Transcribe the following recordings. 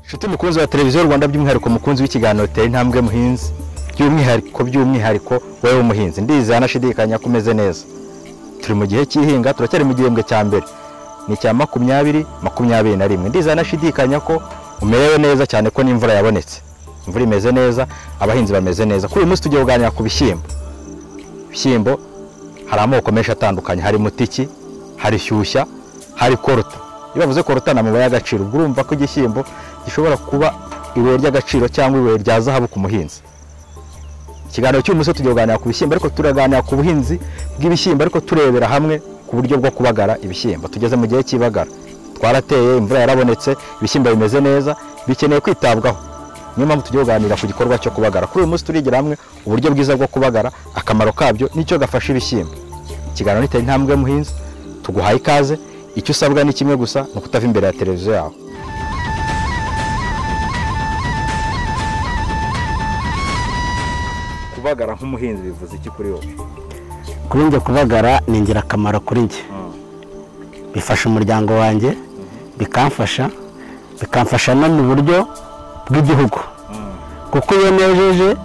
nshuti mukunzi wa televiziyo rwanda by'umwihariko mukunzi w'ikiganiro tera intambwe muhinzi by'umwihariko by'umwihariko wowe w'umuhinzi ndizeye anashidikanya ko umeze neza turi mu gihe cy'ihinga turacyari mu gihembwe cya mbere ni icya makumyabiri makumyabiri na rimwe ndizeye anashidikanya ko umerewe neza cyane ko n'imvura yabonetse imvura imeze neza abahinzi bameze neza kuri uyu munsi tugiye kuganira ku bishyimbo ibishyimbo hari amoko menshi atandukanye hari mutiki hari shyushya hari koruta iyo bavuze koruta ni amabuye y'agaciro ubwo urumva ko igishyimbo gishobora kuba ibuye ry'agaciro cyangwa ibuye rya zahabu ku muhinzi ikiganiro cy'uyu munsi tugiye kuganira ku bishyimbo ariko turaganira ku buhinzi bw'ibishyimbo ariko turebera hamwe ku buryo bwo kubagara ibishyimbo tugeze mu gihe cy'ibagara twarateye imvura yarabonetse ibishyimbo bimeze neza bikeneye kwitabwaho niyo mpamvu tugiye kuganira ku gikorwa cyo kubagara kuri uyu munsi turigira hamwe uburyo bwiza bwo kubagara akamaro kabyo n'icyo gafasha ibishyimbo ikiganiro nitera intambwe y'umuhinzi tuguhaye ikaze icyo usabwa ni kimwe gusa ni ukutava imbere ya televiziyo yawe kubagara nk'umuhinzi bivuze iki kuri wowe kuri njye kubagara ni ingirakamaro kuri njye bifasha umuryango wanjye bikamfasha bikamfasha no mu buryo bw'igihugu kuko iyo nejeje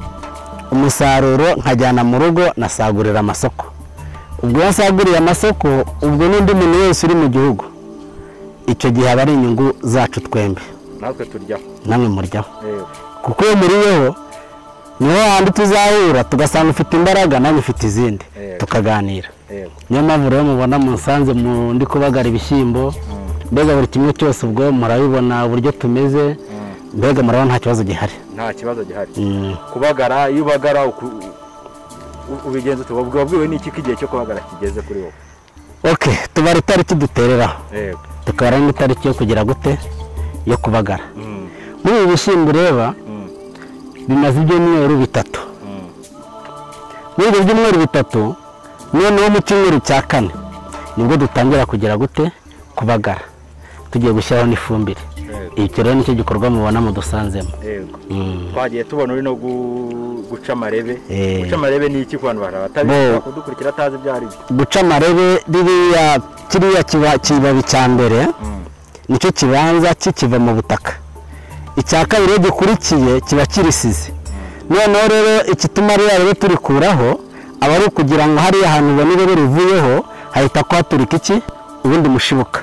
umusaruro nkajyana mu rugo nasagurira amasoko ubwo iyo asaguriye amasoko ubwo n'undi muntu wese uri mu gihugu icyo gihe aba ari inyungu zacu twembi natwe turyaho namwe muryaho kuko iyo muriyeho niho handi tuzahura tugasanga ufite imbaraga nanjye ufite izindi Yego. tukaganira niyo mpamvu rero mubona munsanze mu ndi kubagara ibishyimbo mbega buri kimwe cyose ubwo murabibona uburyo tumeze mbega murabona nta kibazo gihari nta kibazo gihari Mm. kubagara iyo ubagara uku- u- ubigenza uti wabwiwe wabwiwe n'iki ko igihe cyo kubagara kigeze kuri wowe ok tubara itariki dutereraho yego tukabara n'itariki yo kugira gute yo kubagara muri ibi bishyimbo ureba bimaze ibyumweru bitatu muri ibyo byumweru bitatu noneho mu cyumweru cya kane nibwo dutangira kugira gute kubagara tugiye gushyiraho n'ifumbire icyo rero nicyo gikorwa mubona mudusanzemo yego Mm. twagiye tubona uri no gu- guca amarebe Eh. guca amarebe ni iki ku bantu bari Bo- batabizi kudukurikira atazi ibyo ari byo guca amarebe ririya kiriya kiba- kibabi cya mbere nicyo kibanza kikiva mu butaka icya kabiri iyo gikurikiye kiba kirisize noneho rero igituma ririya rero turikuraho aba ari ukugira ngo hariya ahantu ubona irebe rivuyeho hahita kuhaturika iki ubundi mushibuka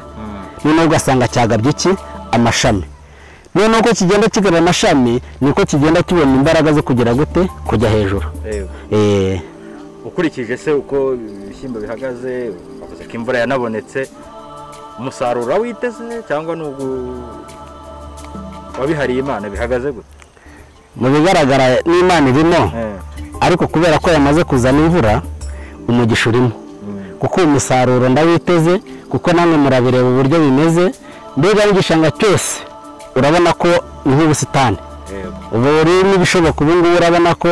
noneho ugasanga cyagabye iki amashami noneho uko kigenda kigaba amashami niko kigenda kibona imbaraga zo kugira gute kujya hejuru Yego. Eh, ukurikije se uko ibishyimbo bihagaze bavuze ko imvura yanabonetse umusaruro witeze cyangwa ni ugu wabihariye imana bihagaze gute mu bigaragara n'imana irimo ariko kubera ko yamaze kuzana imvura umugisha urimo kuko uyu musaruro ndawiteze kuko namwe murabireba uburyo bimeze mbega n'igishanga cyose urabona ko ni nk'ubusitani yego ubu rurimo ibishoboka ubu ngubu urabona ko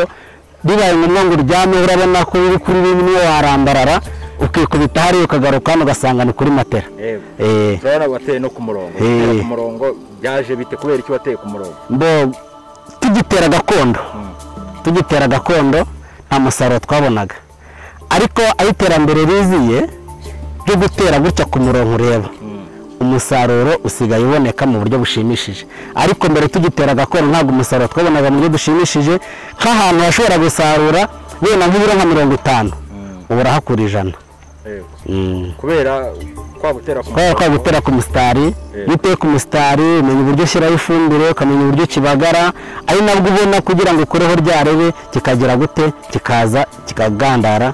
ribaye ngombwa ngo uryame urabona ko uri kuri bimwe warambarara ukikubita hariya ukagaruka hano ugasanga ni kuri matera yego Eh. turabona wateye no ku murongo Eh. gutera ku murongo byaje bite kubera iki wateye ku murongo mbo tugitera gakondo tugitera gakondo nta musaruro twabonaga ariko aho iterambere riziye ryo gutera gutya ku murongo ureba umusaruro usigaye uboneka mu buryo bushimishije ariko mbere tugitera gakondo ntabwo umusaruro twabonaga mu buryo bushimishije nk'ahantu washobora gusarura wenda nk'ibiro nka mirongo itanu ubu urahakura ijana yego Mm. kubera kwa gutera ku kubera ko murongo gutera ku musitari iyo uteye ku musitari umenya uburyo ushyiraho ifumbire ukamenya uburyo kibagara ari nabwo ubona kugira ngo ukureho ryarebe kikagera gute kikaza kikagandara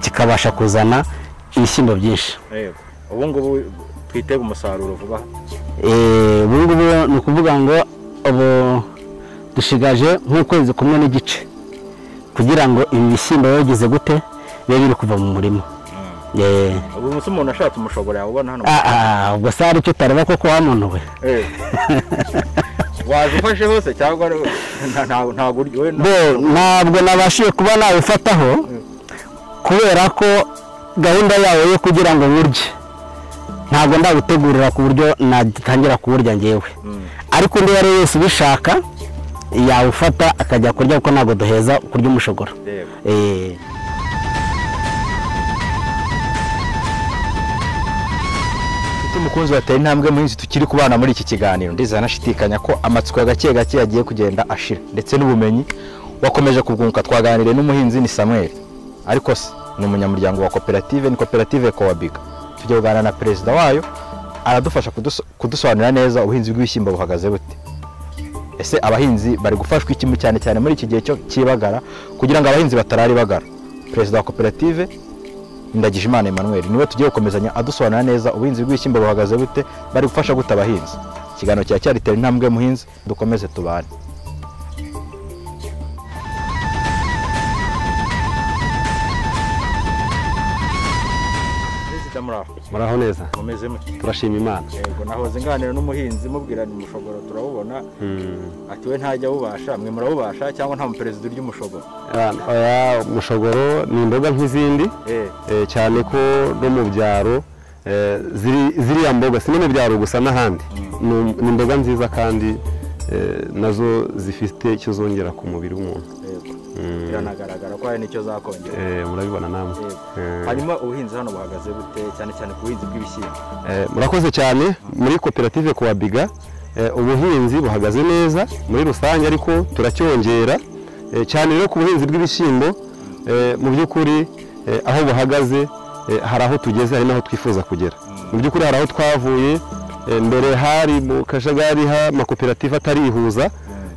kikabasha kuzana ibishyimbo byinshi yego ubu ngubu twitega umusaruro vuba Eh, ubu ngubu ni ukuvuga ngo ubu dushigaje nk'ukwezi kumwe n'igice kugira ngo ibi bishyimbo biba bigize gute bibe biri kuva mu murima Eh, ubu munsi umuntu ashatse umushobora yawubona hano ah, ah, ubwo se hari icyo utareba koko wamunuwe Eh. waje ufashe hose cyangwa ari- nta- nta- ntabwo uryo we bo ntabwo nabashije kuba nawufataho kubera ko gahunda yawe yo kugira ngo nkurye ntabwo ndawutegurira ku buryo natangira kuwurya ngewe ariko undi uwo ari we wese ubishaka yawufata akajya kurya kuko ntabwo duheza kurya umushogoro yego Eh, Nshuti mukunzi watera intambwe muhinzi tukiri kubana muri iki kiganiro ndizera anashidikanya ko amatsiko gake gake yagiye kugenda ashira ndetse n'ubumenyi wakomeje kubwunguka twaganiriye n'umuhinzi ni Samuel ariko se ni umunyamuryango wa koperative ni koperative Kowabiga tujya kuganira na perezida wayo aradufasha kuduso- kudusobanurira neza ubuhinzi bw'ibishyimbo buhagaze bute ese abahinzi bari gufashwa iki mu- cyane cyane muri iki gihe cyo cy'ibagara kugira ngo abahinzi batarari bagara perezida wa koperative Ndagijimana Emmanuel niwe tugiye gukomezanya adusobanura neza ubuhinzi bw'ibishyimbo buhagaze bute bari gufasha gute abahinzi ikiganiro cya cyaritera intambwe muhinzi dukomeze tubane Perezida muraho muraho neza mumeze mute turashima imana yego nahoze nganira n'umuhinzi mubwira ni umushogoro turawubona ati we ntajya awubasha mwe murawubasha cyangwa nta muperezida urya umushogoro oya umushogoro ni imboga nk'izindi eh eh, cyane ko no mu byaro eh, ziri- ziriya mboga si no mu byaro gusa n'ahandi ni um- ni imboga nziza kandi eh, nazo zifite icyo zongera ku mubiri w'umuntu yego Mm. biranagaragara ko hari n'icyo zakongera Eh, murabibona namwe Yego. Eh, hanyuma ubuhinzi hano buhagaze bute cyane cyane ku buhinzi bw'ibishyimbo eh, murakoze cyane muri koperative kwa biga eh, ubuhinzi buhagaze neza muri rusange ariko turacyongera eh, cyane rero ku buhinzi bw'ibishyimbo eh, mu by'ukuri eh, aho buhagaze eh, hari aho tugeze hari n'aho twifuza kugera mu by'ukuri hari aho twavuye eh, mbere hari mu kajagari h'amakoperative atarihuza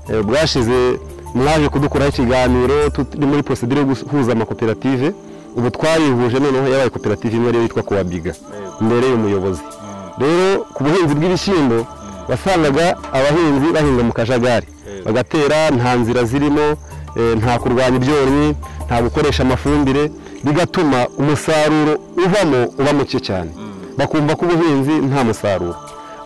eh, bwashize mwaje kudukuraho ikiganiro turi muri porosidire yo guhuza amakoperative ubu twarihuje noneho yabaye koperative imwe rero yitwa kuwa biga mbere y'umuyobozi rero ku buhinzi bw'ibishyimbo wasangaga abahinzi bahinga mu kajagari Yego. bagatera nta nzira zirimo eh, nta kurwanya ibyonnyi nta gukoresha amafumbire bigatuma umusaruro uvamo uba muke cyane bakumva ko ubuhinzi nta musaruro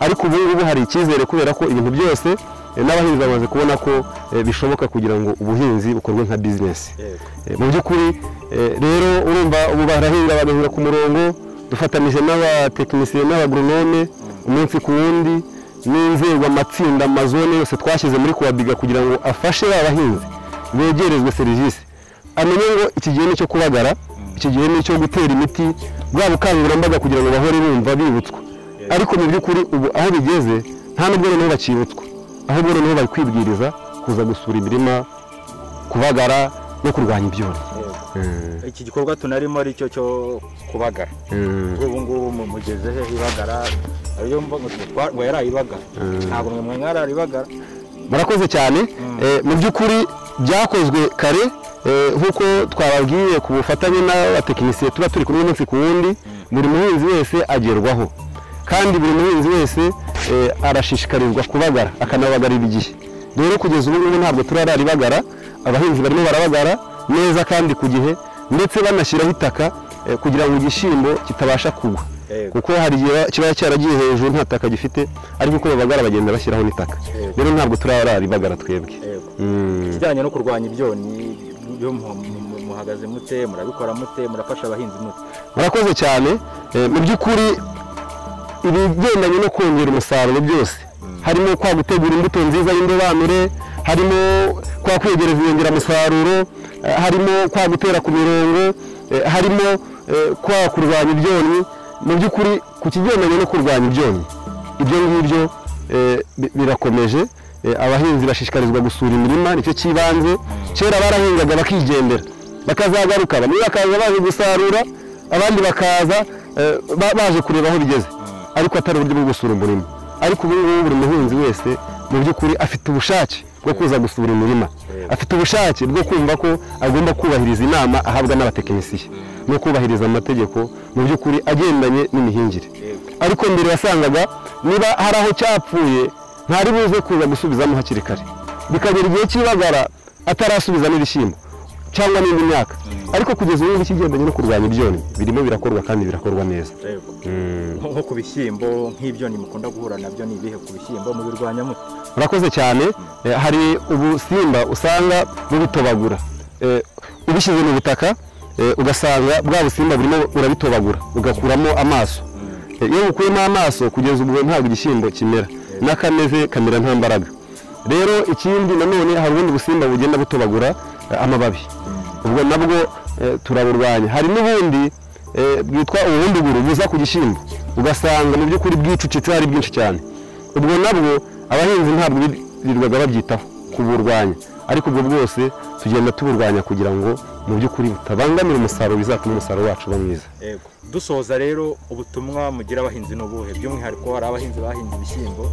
ariko ubu ngubu hari icyizere kubera ko ibintu byose eh, n'abahinzi bamaze kubona ko eh, bishoboka kugira ngo ubuhinzi bukorwe nka bizinesi Yego. Eh, mu by'ukuri eh, rero urumva ubu barahinga bagahinga ku murongo dufatanyije n'abatekinisiye n'abagoronome umunsi ku wundi n'inzego amatsinda amazone yose twashyize muri kubabiga kugira ngo afashe ba bahinzi begerezwe serivisi amenye ngo iki gihe ni icyo kubagara iki gihe ni icyo gutera imiti bwa bukangurambaga kugira ngo bahore bumva bibutswa ariko mu by'ukuri ubu aho bigeze nta n'ubwo noneho bakibutswa ahubwo noneho bari kwibwiriza kuza gusura imirima kubagara no kurwanya ibyonnyi Yego. iki gikorwa tunarimo ari cyo cyo kubagara ubu ngubu mu- mugeze he ibagara ariyo mvuga ngo twa- wera ibagara ntabwo mwe mwarara ibagara murakoze cyane Eh, mu by'ukuri byakozwe kare eh, nk'uko twababwiye ku bufatanye n'abatekinisiye tuba turi kumwe umunsi ku wundi buri muhinzi wese agerwaho kandi buri muhinzi wese eh, arashishikarizwa kubagara akanabagarira igihe rero kugeza ubu ngubu ntabwo turararibagara abahinzi barimo barabagara neza kandi ku gihe ndetse banashyiraho itaka eh, kugira ngo igishyimbo kitabasha kugwa Yego. kuko hari igihe kiba cyaragiye hejuru nta taka gifite ariko uko babagara bagenda bashyiraho n'itaka Yego. rero ntabwo turararibagara twebwe Yego. Mm. ikijyanye no kurwanya ibyonnyi byo mu- mu- mu- muhagaze mute murabikora mute murafasha abahinzi mute murakoze cyane Eh, mu by'ukuri ibigendanye no kongera umusaruro byose harimo kwa gutegura imbuto nziza y'indobanure harimo kwa kwegereza inyongeramusaruro eh, harimo kwa gutera ku mirongo eh, harimo eh, kwa kurwanya ibyonnyi mu by'ukuri ku kigendanye no kurwanya ibyonnyi ibyo ngibyo eh, bi- birakomeje Eh, abahinzi bashishikarizwa gusura imirima nicyo cy'ibanze kera barahingaga bakigendera bakazagaruka bamwe bakaza baje gusarura abandi bakaza eh, ba- baje kureba aho bigeze ariko atari uburyo bwo gusura umurima ariko ubu ngubu buri muhinzi wese mu by'ukuri afite ubushake bwo kuza gusura imirima afite ubushake bwo kumva ko agomba kubahiriza inama ahabwa n'abatekinisiye no kubahiriza amategeko mu by'ukuri agendanye n'imihingire Yego. ariko mbere wasangaga niba hari aho cyapfuye ntari buze kuza gusubizamo hakiri kare bikagera igihe cy'ibagara atarasubizamo ibishyimbo cyangwa n'indi myaka ariko kugeza ubu ngubu ikigendanye no kurwanya ibyonnyi birimo birakorwa kandi birakorwa neza Yego. Mm. nko nko ku bishyimbo nk'ibyonnyi mukunda guhura nabyo ni ibihe ku bishyimbo mubirwanya mute murakoze cyane Eh, hari ubusimba usanga bubitobagura Eh, ubishyize mu butaka eh, ugasanga bwa busimba burimo urabitobagura ugakuramo amaso Eh, iyo bukuyemo amaso kugeza ubu ntabwo igishyimbo kimera n'akameze kamera nta mbaraga rero ikindi nanone hari ubundi busimba bugenda butobagura eh, amababi ubwo nabwo eh, turaburwanya hari n'ubundi eh, bwitwa ubuhunduguru buza ku gishyimbo ugasanga mu by'ukuri bwicucitse hari bwinshi cyane ubwo nabwo abahinzi ntabwo birirwaga babyitaho kuburwanya ariko ubwo bwose tugenda tuburwanya kugira ngo mu by'ukuri butabangamira umusaruro bizatuma umusaruro wacu uba mwiza yego dusoza rero ubutumwa mugira abahinzi n'ubuhe by'umwihariko hari abahinzi bahinze ibishyimbo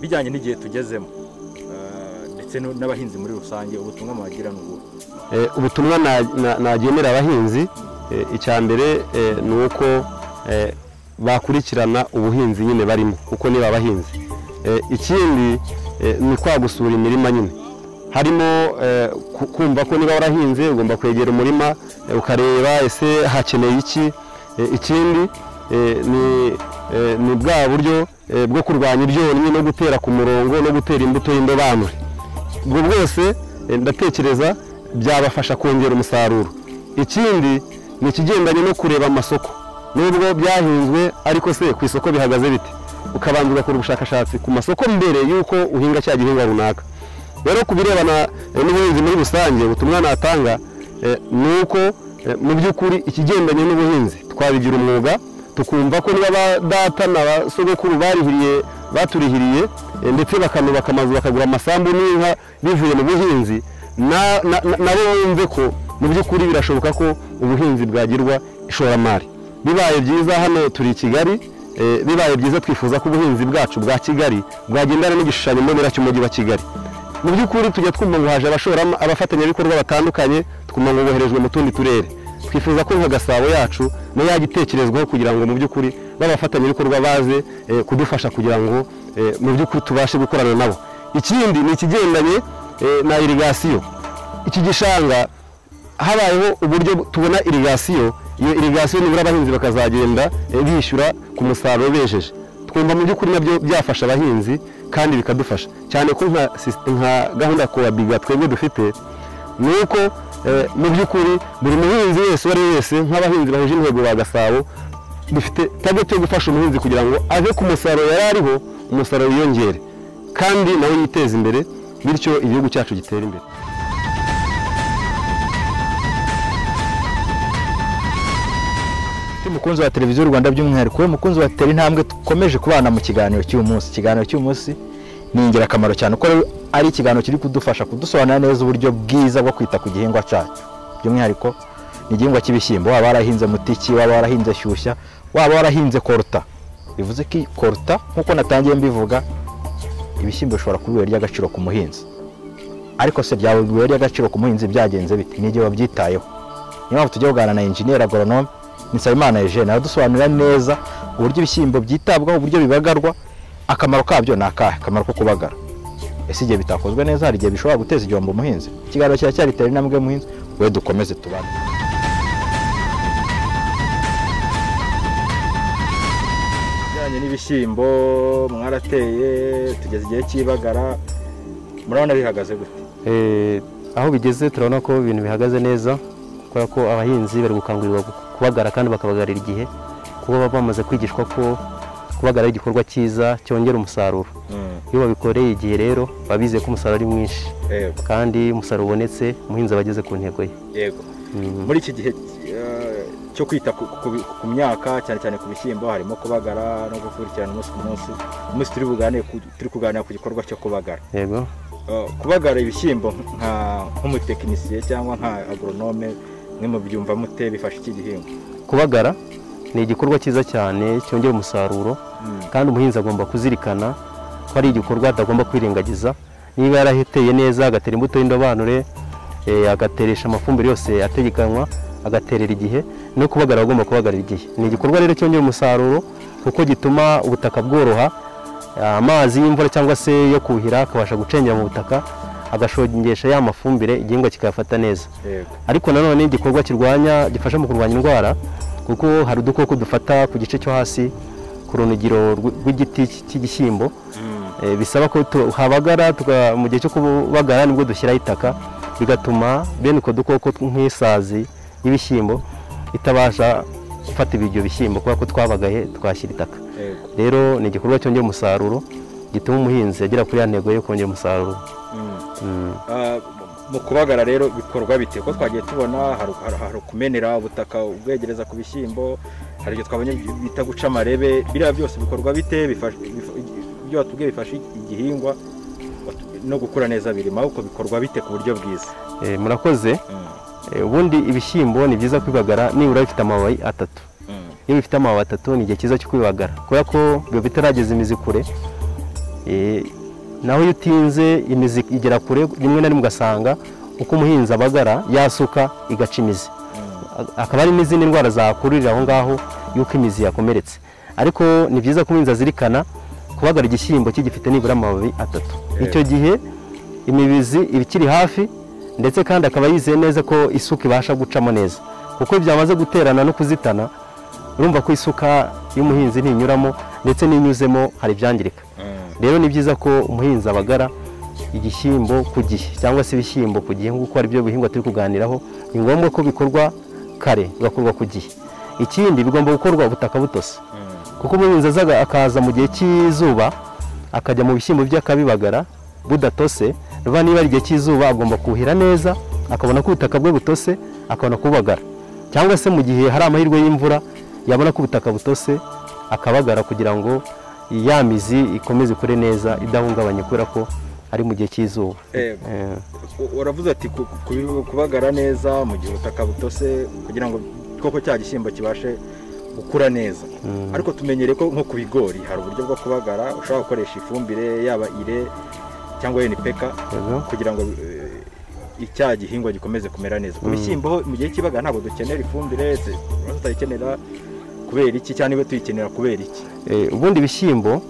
bijyanye n'igihe tugezemo Eh, ndetse no- n'abahinzi muri rusange ubutumwa mubagira ni ubuhe Eh, ubutumwa na- na- nagenera abahinzi eh, icya mbere eh, ni uko eh, bakurikirana ubuhinzi nyine barimo kuko niba abahinzi Eh, ikindi eh, ni kwagusura imirima nyine harimo eh, ku- kumva ko niba warahinze ugomba kwegera umurima eh, ukareba ese hakeneye iki Eh, ikindi eh, ni eh, ni bwa buryo eh, bwo kurwanya ibyonnyi no gutera ku murongo no gutera imbuto y'indobanure ubwo bwose eh, ndatekereza byabafasha kongera umusaruro ikindi ni ikigendanye no kureba amasoko nubwo byahinzwe ariko se ku isoko bihagaze bite ukabanza ugakora ubushakashatsi ku masoko mbere y'uko uhinga cya gihingwa runaka rero ku birebana eh, n'ubuhinzi muri rusange ubutumwa natanga eh, ni uko eh, mu by'ukuri ikigendanye n'ubuhinzi twabigira umwuga tukumva ko niba ba data na ba sogokuru barihiriye baturihiriye eh, ndetse bakanubaka amazu bakagura amasambu n'inka bivuye mu buhinzi na- na- na- nabo bumve ko mu by'ukuri birashoboka ko ubuhinzi bwagirwa ishoramari bibaye byiza hano turi i kigali eh, bibaye byiza twifuza ko ubuhinzi bwacu bwa kigali bwagendana n'igishushanyo mbonera cy'umujyi wa kigali mu by'ukuri tujya twumva ngo haje abashorama abafatanyabikorwa batandukanye twumva ngo boherejwe mu tundi turere twifuza ko nka gasabo yacu nayo yajya itekerezwaho kugira ngo mu by'ukuri b'abafatanyabikorwa baze eh, kudufasha kugira ngo eh, mu by'ukuri tubashe gukorana nabo ikindi ni ikigendanye eh, na irigasiyo iki gishanga habayeho uburyo tubona irigasiyo iyo irigasiyo nibura abahinzi bakazagenda eh, bishyura ku musaruro bejeje twumva mu by'ukuri nabyo byafasha abahinzi kandi bikadufasha cyane ko nka sis- nka gahunda ya kowa biga twebwe dufite ni uko eh, mu by'ukuri buri muhinzi wese uwo ari we wese nk'abahinzi bahuje intego ba gasabo dufite target yo gufasha umuhinzi kugira ngo ave ku musaruro yari ariho umusaruro wiyongere kandi nawe yiteze imbere bityo igihugu cyacu gitere imbere Ati mukunzi wa televiziyo Rwanda by'umwihariko mukunzi wa tele intambwe dukomeje kubana mu kiganiro cy'uyu munsi ikiganiro cy'uyu munsi ni ingirakamaro cyane kuko ari ikiganiro kiri kudufasha kudusobanurira neza uburyo bwiza bwo kwita ku gihingwa cyacu by'umwihariko ni igihingwa cy'ibishyimbo waba warahinze mutiki waba warahinze shyushya waba warahinze koruta bivuze ko iyi koruta nk'uko natangiye mbivuga ibishyimbo bishobora kuba ibuye ry'agaciro ku muhinzi ariko se byaba ibuye ry'agaciro ku muhinzi byagenze bite ni igihe wabyitayeho niyo mpamvu tujya kuganira na engineer agoronome Nsabimana Eugene aradusobanurira neza uburyo ibishyimbo byitabwaho uburyo bibagarwa akamaro kabyo ni akahe akamaro ko kubagara ese igihe bitakozwe neza hari igihe bishobora guteza igihombo umuhinzi ikiganiro kiracyari tera intambwe y'umuhinzi we dukomeze tubane bijyanye n'ibishyimbo mwarateye tugeze igihe cy'ibagara murabona bihagaze gute Eh, aho bigeze turabona ko ibintu bihagaze neza kubera ko abahinzi bari gukangurirwa gu- kubagara kandi bakabagarira igihe kuko baba bamaze kwigishwa ko kubagara ari igikorwa cyiza cyongera umusaruro iyo babikoreye igihe rero baba bizeye ko umusaruro ari mwinshi yego kandi umusaruro ubonetse umuhinzi aba ageze ku ntego ye yego Mm. muri iki gihe eh, cyo kwita ku- ku- ku myaka cyane cyane ku bishyimbo harimo kubagara no gukurikirana umunsi ku munsi umunsi turi buganire ku- turi kuganira ku gikorwa cyo kubagara yego Eh, kubagara ibishyimbo nka nk'umutekinisiye cyangwa nka agoronome mwe mu byumva mute bifasha iki gihingwa kubagara ni igikorwa cyiza cyane cyongera umusaruro kandi umuhinzi agomba kuzirikana ko ari igikorwa atagomba kwirengagiza niba yaraheteye neza agatera imbuto y'indobanure eh, agateresha amafumbire yose ategekanywa agaterera igihe no kubagara agomba kubagarira igihe ni igikorwa rero cyongera umusaruro kuko gituma ubutaka bworoha amazi y'imvura cyangwa se yo kuhira akabasha gucengera mu butaka agashongesha ya mafumbire igihingwa kikayafata neza yego ariko nanone igikorwa kirwanya gifasha mu kurwanya indwara kuko hari udukoko dufata ku gice cyo hasi ku runigiro rw- rw'igiti cy- cy'igishyimbo Eh, bisaba ko habagara mu gihe cyo kubagara nibwo dushyiraho itaka bigatuma bene utwo dukoko tw- nk'isazi y'ibishyimbo itabasha gufata ibyo bishyimbo kubera ko twabagaye twashyira itaka yego rero ni igikorwa cyongera umusaruro gituma umuhinzi agera kuri ya ntego yo kongera umusaruro Mm. Mm. Ah, mu kubagara rero bikorwa bite ko twagiye tubona hari- hari hari kumenera ubutaka ubwegereza ku bishyimbo hari ibyo twabonye bita guca amarebe biriya byose bikorwa bite Bifasha- bifa- ibyo watubwiye bifasha igihingwa watu- no gukura neza birimo ahubwo bikorwa bite ku buryo bwiza Eh, murakoze Eh, ubundi ibishyimbo ni byiza kubibagara nibura bifite amababi atatu iyo bifite amababi atatu ni igihe cyiza cyo kubibagara kubera ko biba bitarageza imizi kure Eh, naho iyo utinze imizi igera kure rimwe na rimwe ugasanga uko umuhinzi abagara yasuka igaca imizi akaba hari n'izindi ndwara zakururira aho ngaho y'uko imizi yakomeretse ariko ni byiza ko umuhinzi azirikana kubagara igishyimbo kigifite nibura amababi atatu icyo gihe imibizi iba ikiri hafi ndetse kandi akaba yizeye neza ko isuka ibasha gucamo neza kuko iyo byamaze guterana no kuzitana urumva ko isuka y'umuhinzi ntinyuramo ndetse n'inyuzemo hari ibyangirika rero ni byiza ko umuhinzi abagara igishyimbo ku gihe cyangwa se ibishyimbo ku gihe kuko ari byo bihingwa turi kuganiraho ni ngombwa ko bikorwa kare bigakorwa ku gihe ikindi bigomba gukorwa ubutaka butose kuko umuhinzi azaga- akaza mu gihe cy'izuba akajya mu bishyimbo bye akabibagara budatose ruba niba ari igihe cy'izuba agomba kuhira neza akabona ko ubutaka bwe butose akabona kubagara cyangwa se mu gihe hari amahirwe y'imvura yabona ko ubutaka butose akabagara kugira ngo ya mizi ikomeze ikure neza idahungabanye kubera ko ari mu gihe cy'izuba Yego. Eh, U- uravuze ati ku- ku- kubagara neza mu gihe ubutaka butose kugira ngo koko cya gishyimbo kibashe gukura neza ariko tumenyere ko nko ku bigori hari uburyo bwo kubagara ushobora gukoresha ifumbire yaba ire cyangwa enipeka Yego. kugira ngo eh, icya gihingwa gikomeze kumera neza ku bishyimbo ho mu gihe cy'ibagara ntabwo dukenera ifumbire tu- tutayikenera kubera iki cyangwa niba tuyikenera kubera iki Eh, ubundi ibishyimbo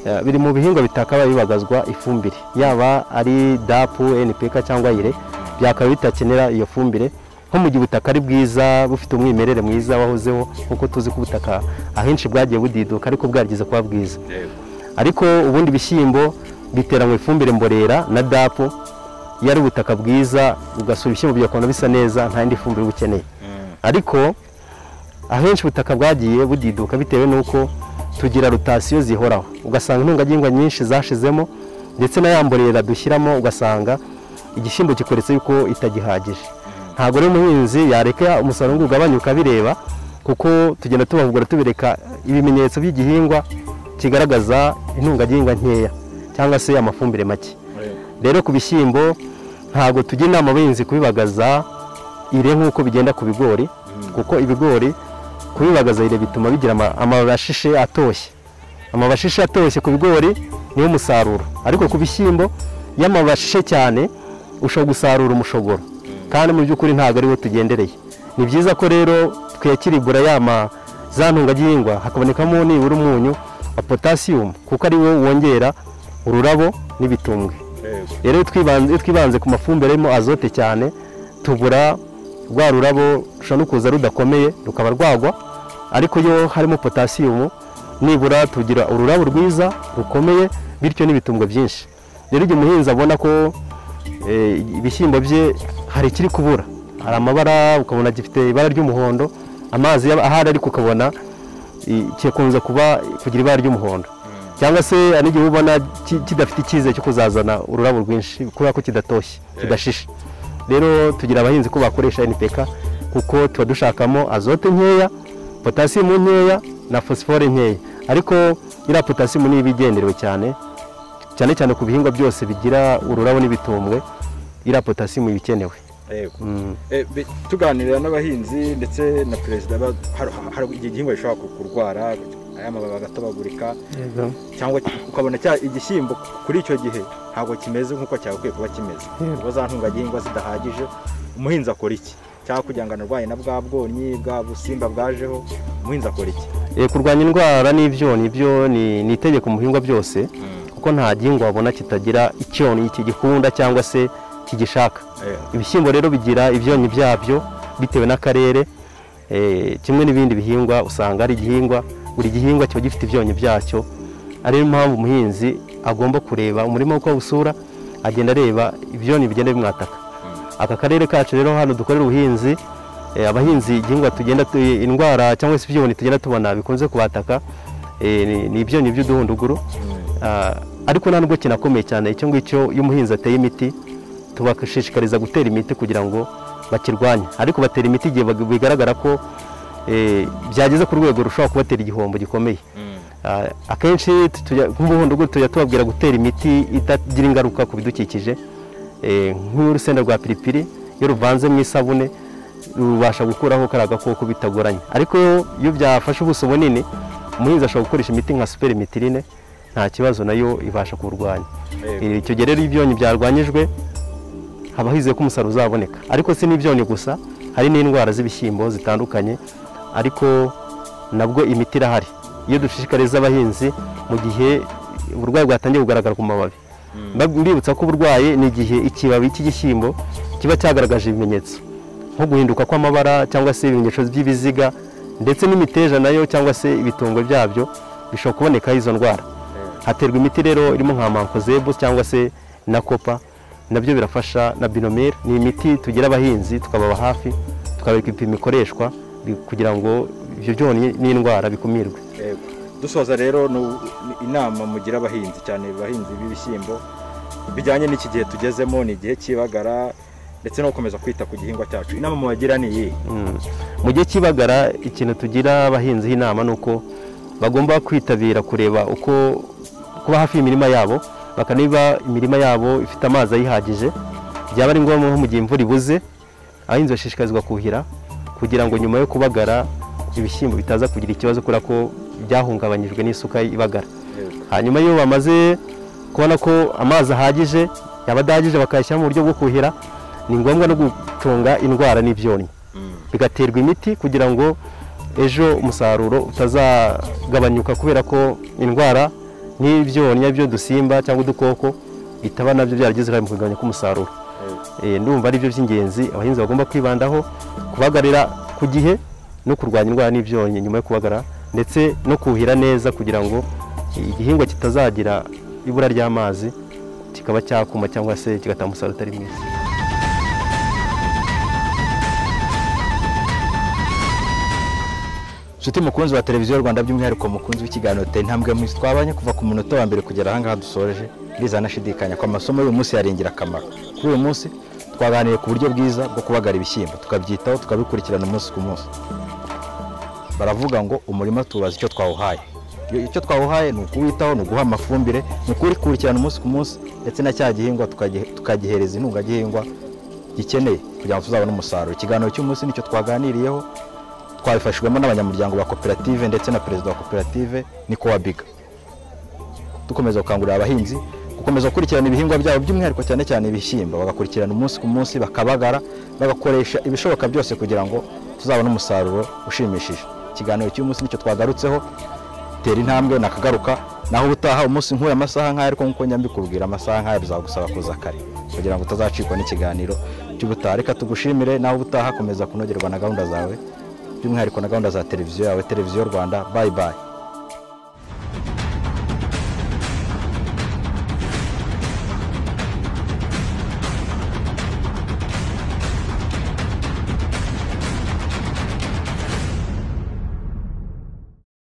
eh, biri mu bihingwa bitakabaye bibagazwa ifumbire yaba ari dapu npk cyangwa ire byakaba bitakenera iyo fumbire nko mu gihe ubutaka ari bwiza bufite umwimerere mwiza wahozeho nk'uko tuzi ko ubutaka ahenshi bwagiye budiduka ariko bwarigeze kuba bwiza ariko ubundi ibishyimbo biteranwa ifumbire mborera na dapu iyo ari ubutaka bwiza ugasura ibishyimbo bigakunda bisa neza nta yindi fumbire uba ukeneye ariko ahenshi ubutaka bwagiye budiduka bitewe n'uko tugira rotasiyo zihoraho ugasanga intungagihingwa nyinshi zashizemo ndetse na ya mborera dushyiramo ugasanga igishyimbo kikoretse yuko itagihagije ntabwo rero umuhinzi yareka umusaruro ngo ugabanye ukabireba kuko tugenda tubahugura tubereka ibimenyetso by'igihingwa kigaragaza intungagihingwa nkeya cyangwa se amafumbire make rero ku bishyimbo ntabwo tujya inama abahinzi kubibagaza ire nk'uko bigenda ku bigori kuko ibigori kubibagaza ire bituma bigira ama- amababi ashishe atoshye amababi ashishe atoshye ku bigori niwo musaruro ariko ku bishyimbo iyo amababi ashishe cyane ushobora gusarura umushogoro kandi mu by'ukuri ntabwo ariwo tugendereye ni byiza ko rero twiyakirigura yama za ntungagihingwa hakabonekamo nibura umunyu wa potasiyumu kuko ariwo wongera ururabo n'ibitumbwe rero iyo twibanze- iyo twibanze ku mafumbire arimo azote cyane tubura rwa rurabo rushobora no kuza rudakomeye rukaba rwagwa ariko iyo harimo potasiyumu nibura tugira ururabo rwiza rukomeye bityo n'ibitungo byinshi rero igihe umuhinzi abona ko eh, ibishyimbo bye hari ikiri kubura hari amabara ukabona gifite ibara ry'umuhondo amazi yaba ahari ariko ukabona i- kikunze kuba kugira ibara ry'umuhondo cyangwa se hari n'igihe ubona ki- kidafite icyizere cyo kuzazana ururabo rwinshi kubera ko kidatoshye kidashishe rero tugira abahinzi ko bakoresha npk kuko tuba dushakamo azote nkeya potasiyamu nkeya na fosifore nkeya ariko iriya potasiyamu niyo iba igenderewe cyane cyane cyane ku bihingwa byose bigira ururabo n'ibitumbwe iriya potasiyamu iba ikenewe Yego. Eh, bi- tuganira n'abahinzi ndetse na perezida ba- har- hari igihe igihingwa gishobora ku- kurwara aya mababi agatobagurika cyangwa ki- ukabona cya igishyimbo kuri icyo gihe ntabwo kimeze nk'uko cyagakwiye kuba kimeze kuko za ntungagihingwa zidahagije umuhinzi akora iki cyangwa kugira ngo anarwanye na bwa bwonyi bwa busimba bwajeho umuhinzi akora iki Eh, kurwanya indwara n'ibyonnyi byo ni ni itegeko mu bihingwa byose kuko nta gihingwa wabona kitagira icyonnyi kigikunda cyangwa se kigishaka Eh, ibishyimbo rero bigira ibyonnyi byabyo bitewe n'akarere eh, kimwe n'ibindi bihingwa usanga ari igihingwa buri gihingwa kiba gifite ibyonnyi byacyo ariyo mpamvu umuhinzi agomba kureba umurima uko awusura agenda areba ibyonnyi bigenda bimwataka aka karere kacu rero hano dukorera ubuhinzi eh, abahinzi igihingwa tugenda tu- indwara cyangwa se ibyonnyi tugenda tubona bikunze kubataka eh, ni- ni ibyonnyi by'uduhunduguru Ah, ariko nta nubwo kinakomeye cyane icyo ngicyo iyo umuhinzi ateye imiti tubashishikariza gutera imiti kugira ngo bakirwanye ariko batera imiti igihe bag- bigaragara ko eh, byageze ku rwego rushobora kubatera igihombo gikomeye Ah, akenshi tujya- nk'umuhondo gutya tujya tubabwira gutera imiti itagira ingaruka ku bidukikije Eh, nk'urusenda rwa piripiri iyo ruvanze mu isabune rubasha gukuraho kariya gakoko bitagoranye ariko iyo byafashe ubuso bunini umuhinzi ashobora gukoresha imiti nka superi mitirine nta kibazo nayo ibasha kurwanya Eh, icyo gihe rero iyo ibyonnyi byarwanyijwe haba hizeye ko umusaruro uzaboneka ariko si n'ibyonnyi gusa hari n'indwara z'ibishyimbo zitandukanye ariko nabwo imiti irahari iyo dushishikariza abahinzi mu gihe uburwayi bwatangiye kugaragara ku mababi Mbab- mbibutsa ko uburwayi ni igihe ikibabi cy'igishyimbo kiba cyagaragaje ibimenyetso nko guhinduka kw'amabara cyangwa se ibimenyetso by'ibiziga ndetse n'imiteja nayo cyangwa se ibitungo byabyo bishobora kubonekaho izo ndwara haterwa imiti rero irimo nka mankozebu cyangwa se na kopa nabyo birafasha na binomere ni imiti tugira abahinzi tukababa hafi tukabereka ibipimo ikoreshwa bi- kugira ngo ibyo byonnyi n'indwara bikumirwe dusoza rero nu- ni inama mugira abahinzi cyane abahinzi b'ibishyimbo bijyanye n'iki gihe tugezemo ni igihe cy'ibagara ndetse no gukomeza kwita ku gihingwa cyacu inama mubagira ni iyihe Mm. mu gihe cy'ibagara ikintu tugira abahinzi inama ni uko bagomba kwitabira kureba uko kuba hafi y'imirima yabo bakaneba imirima yabo ifite amazi ayihagije byaba ari ngombwa nko mu gihe imvura ibuze abahinzi bashishikarizwa kuhira kugira ngo nyuma yo kubagara ibishyimbo bitaza kugira ikibazo kubera ko byahungabanyijwe n'isuka ibagara hanyuma iyo bamaze kubona ko amazi ahagije yaba adahagije bakayashyira mu buryo bwo kuhira ni ngombwa no gucunga indwara n'ibyonnyi bigaterwa imiti kugira ngo ejo umusaruro utazagabanyuka kubera ko indwara nk'ibyonnyi byo dusimba cyangwa udukoko bitaba nabyo byaragize uruhare mu kugabanya k'umusaruro Eh, ndumva ari byo by'ingenzi abahinzi bagomba kwibandaho kubagarira ku gihe no kurwanya indwara n'ibyonnyi nyuma yo kubagara ndetse no kuhira neza kugira ngo igihingwa kitazagira ibura ry'amazi kikaba cyakuma cyangwa se kigatanga umusaruro utari mwiza nshuti mukunzi wa televiziyo rwanda by'umwihariko mukunzi w'ikiganiro tera intambwe mwisi twabanye kuva ku munota wa mbere kugera ahangaha dusoreje ndizana nashidikanya ko amasomo y'uyu munsi yari ingirakamaro kuri uyu munsi twaganiriye ku buryo bwiza bwo kubagara ibishyimbo tukabyitaho tukabikurikirana umunsi ku munsi baravuga ngo umurima tubaza icyo twawuhaye Iyo- icyo twawuhaye ni ukuwitaho ni uguha amafumbire ni ukuwukurikirana umunsi ku munsi ndetse na cya gihingwa tukagihe- tukagihereza intungagihingwa gikeneye kugira ngo tuzabone umusaruro ikiganiro cy'umunsi nicyo twaganiriyeho twabifashijwemo n'abanyamuryango ba koperative ndetse na perezida wa koperative niko wa biga dukomeza gukangurira abahinzi gukomeza gukurikirana ibihingwa byabo by'umwihariko cyane cyane ibishyimbo bagakurikirana umunsi ku munsi bakabagara bagakoresha ibishoboka byose kugira ngo tuzabone umusaruro ushimishije ikiganiro cy'umunsi nicyo twagarutseho tera intambwe nakagaruka naho ubutaha umunsi nk'uyu amasaha nk'aya ariko nk'uko njya mbikubwira amasaha nk'aya bizagusaba kuza kare kugira ngo utazacikwa n'ikiganiro cy'ubutaha reka tugushimire naho ubutaha komeza kunogerwa na gahunda zawe by'umwihariko na gahunda za televiziyo yawe televiziyo rwanda bayi bayi